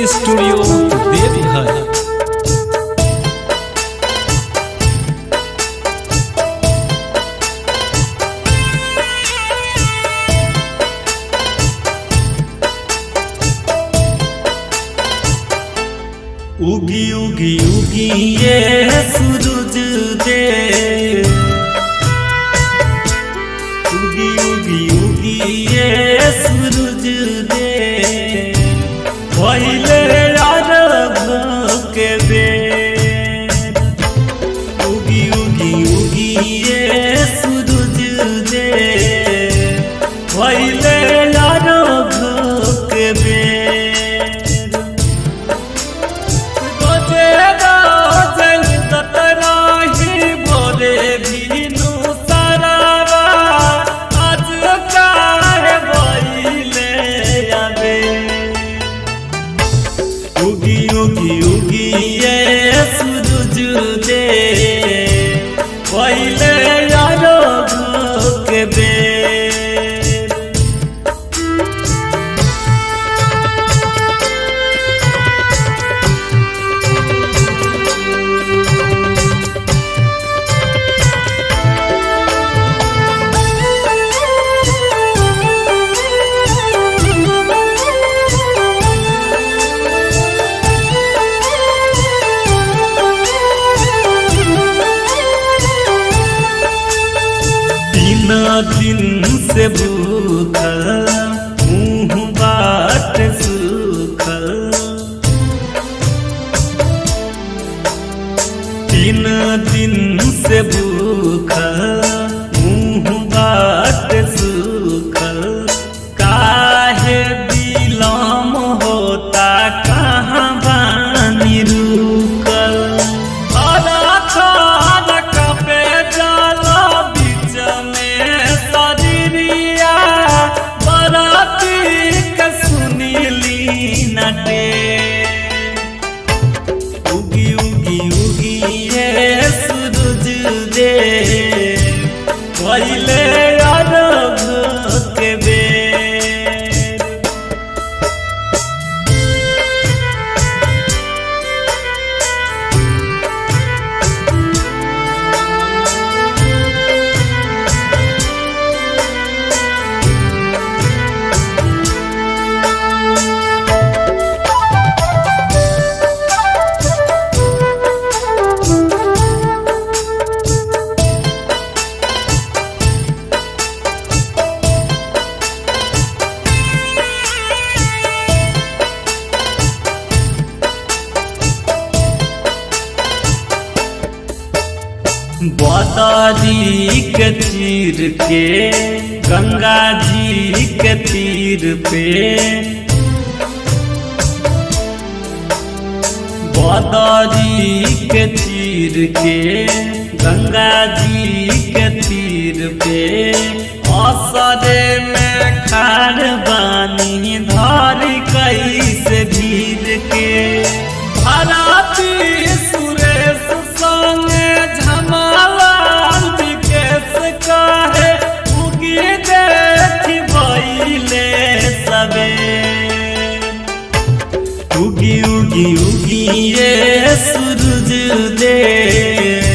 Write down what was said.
studio Deoghar उगी उगी उगी ये सूरज दे उगी उगी उगी ये सूरज दे पहले अरब के बेर उगी उगी उगी ये सूरज दे पहले अरब के बेर उगी उगी उगी ये सूरज दे पहले यारो के बेर तीन दिन से भूखल मुंह बाट सूखल तीन दिन से भूखल मुंह बाट सूखल काहे बिलम होता कहाँ बानी रुकल अरा खान कपे जाला बीच में शरीरिया बराती के सुनीली नटे उगी उगी उगी ये सूरज दे पहले अरब के बेर बदारी के तीर के गंगा जी के तीर पे बदारी के तीर के गंगा जी के तीर पे असरे में खार बानी धर कैसे भीर के भराती सुरेश संगे झमालाल विकेश काहे उगी देखी भइले सबे उगी उगी उगी ये सूरज दे